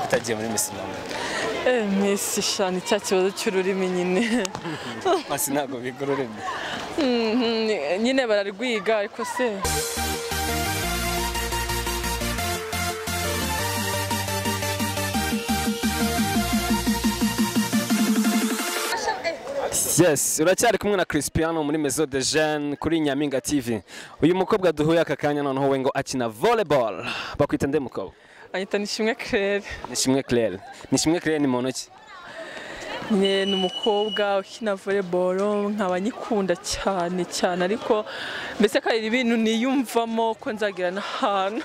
utagiye muri Miss Rwanda Eh, Miss shana icya kibazo cy'ururimi nyine hasi ntabwo biga ururimi Mhm, nyine bararwiga ariko se yes uracyari kumwe na Crispiano muri Maison de Jeunes kuri Nyaminga TV uyu mukobwa duhuye aka kanya noneho we ngo akina volleyball bakwita nde mukobwa anyita nishimwe claire nishimwe Claire nishimwe Claire ni muntu ki nyine ni umukobwa ukina volleyball nkaba nyikunda cyane cyane ariko mbese akarira ibintu niyumvamo ko nzagira n'ahantu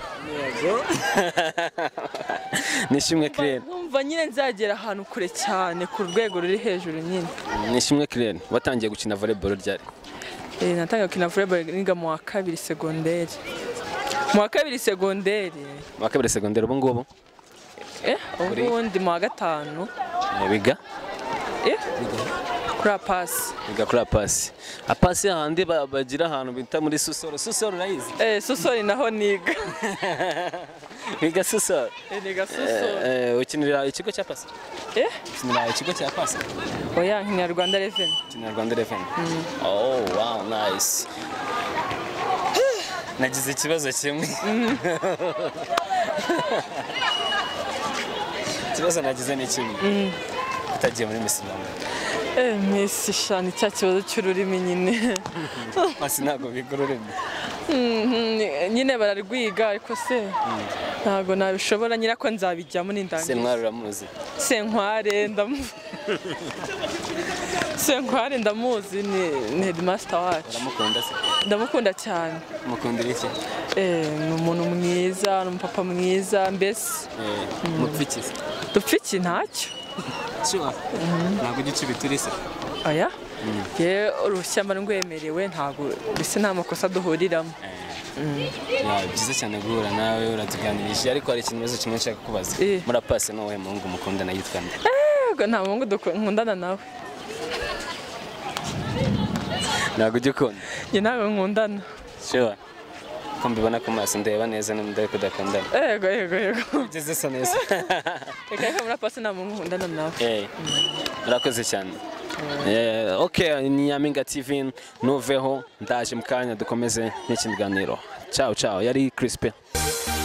nishimwe Claire nkumva nyine nzagera ahantu kure cyane ku rwego ruri hejuru nyine nishimwe Claire watangiye gukina volleyball ryari Eh, natangiye gukina volleyball niga mu wa kabiri segonderi mu wa kabiri segonderi mu wa kabiri segonderi ubu ngubu eh ubundi mu wa gatanu Eh, biga eh kuri apasi biga kuri apasi apasi hahandi ba- bagira ahantu bita muri susoro susoro urayizi eh susori naho niga biga susoro Eh, niga susori Eh, ukinira ikigo cya pasi eh ukinira ikigo cya pasi oya nkinyarwanda reveni ukinira rwanda reveni oh wow nice nagize ikibazo kimwe ikibazo nagize ni kimwe utagiye muri misi rwanda eh misi shana icya kibazo cy'ururimi nyine hasi ntabwo biga ururimi Mhm, nyine bararwiga ariko se ntabwo nabishobora nyirako nzabijyamo n'indangiza sentwari uramuzi senkware ndamuzi senkware ndamuzi ni ni headmaster wacu uramukunda se ndamukunda cyane mukundira iki Eh, ni umuntu mwiza ni umupapa mwiza mbese mupfikize dupfa iki ntacyo sure ntabwo ujya ucibita uri se aya yewe uruhushya mba rwemerewe ntabwo mbese nta makosa duhuriramo Ya, byiza cyane guhura nawe uratuganirije ariko hari ikintu bazo kimwe nshaka kubaza Eh. murapase ni uwuhe muhungu mukundana yitwa nde yego nta muhungu duku- nkundana nawe ntabwo ujya ukunda njye nawe nkundana sure ko mbibona ku maso ndeba neza nimba ndebe ko udakundana yego yego yego ugeze sa neza reka reka muri pasi nta muhungu nkundana nawe Eh, urakoze cyane Eh, ok ni nyaminga tv ntuveho ndaje mu kanya dukomeze n'ikindi ganiro ciao ciao yari crispin